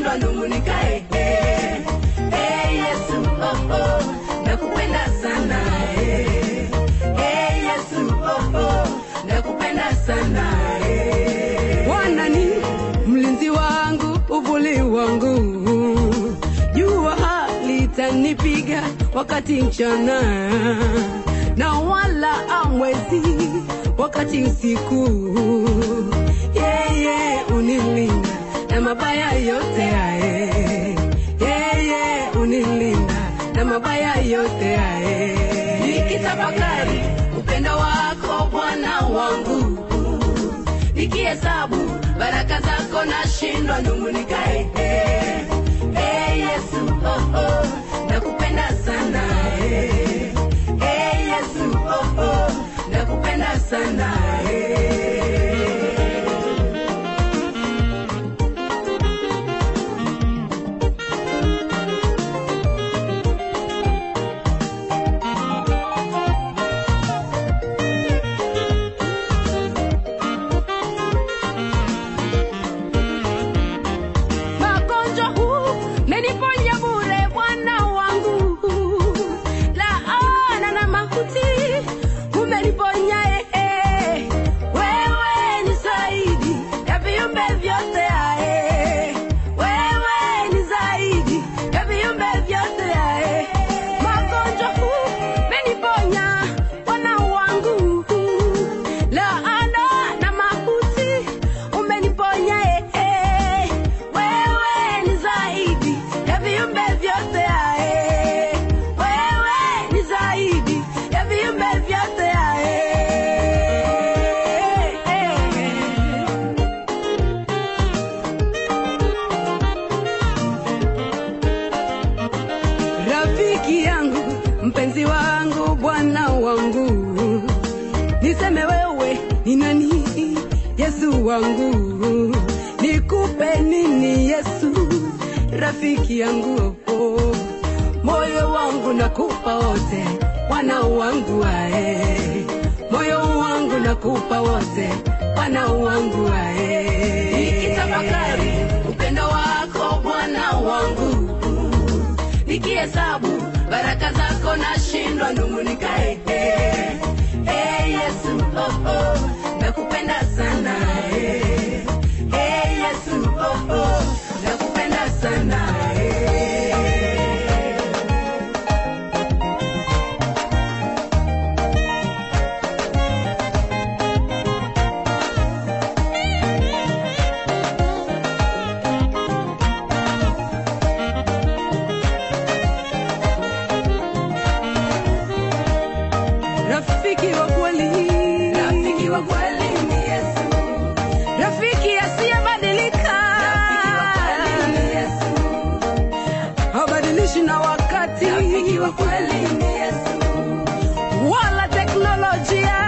nashindwa nung'unikae. Eh, eh, Yesu, oh, oh, nakupenda sana. Eh, eh, Yesu, oh, oh, nakupenda sana. Eh. Bwana ni mlinzi wangu, uvuli wangu, jua halitanipiga wakati mchana, na wala amwezi wakati usiku. Yeye unilinda na mabaya yote ae, yeye unilinda na mabaya yote ae. nikitafakari upendo wako Bwana wangu, nikihesabu baraka zako nashindwa nung'unikae. Eh, eh, Yesu, oh, oh, nakupenda sana. Eh, eh, Yesu, oh, oh, nakupenda sana. Eh. magonjwa huu meniponya bure Bwana wangu, laana na mauti umeniponya eh. Wewe ni zaidi ya viumbe vyote ae, wewe ni zaidi ya viumbe vyote ae. Magonjwa huu meniponya Bwana wangu, laana na mauti umeniponya eh. Wewe ni zaidi ya viumbe vyote ae, wewe ni zaidi ya viumbe vyote ae. Rafiki yangu, mpenzi wangu, Bwana wangu, niseme wewe ni nani? Yesu wangu, nikupe nini? Yesu rafiki yangu, oh, moyo wangu nakupa wote, Bwana wangu ae, moyo wangu nakupa wote, Bwana wangu ae. nikitafakari upendo wako Bwana wangu, nikihesabu baraka zako nashindwa nung'unikae. Eh, eh, Yesu, oh, oh, nakupenda sana. Eh, eh, Yesu, oh, oh, nakupenda sana. Eh. Rafiki wa kweli, Rafiki wa kweli ni Yesu. rafiki asiyebadilika, Rafiki wa kweli ni Yesu. habadilishi na wakati Rafiki wa kweli ni Yesu. wala teknolojia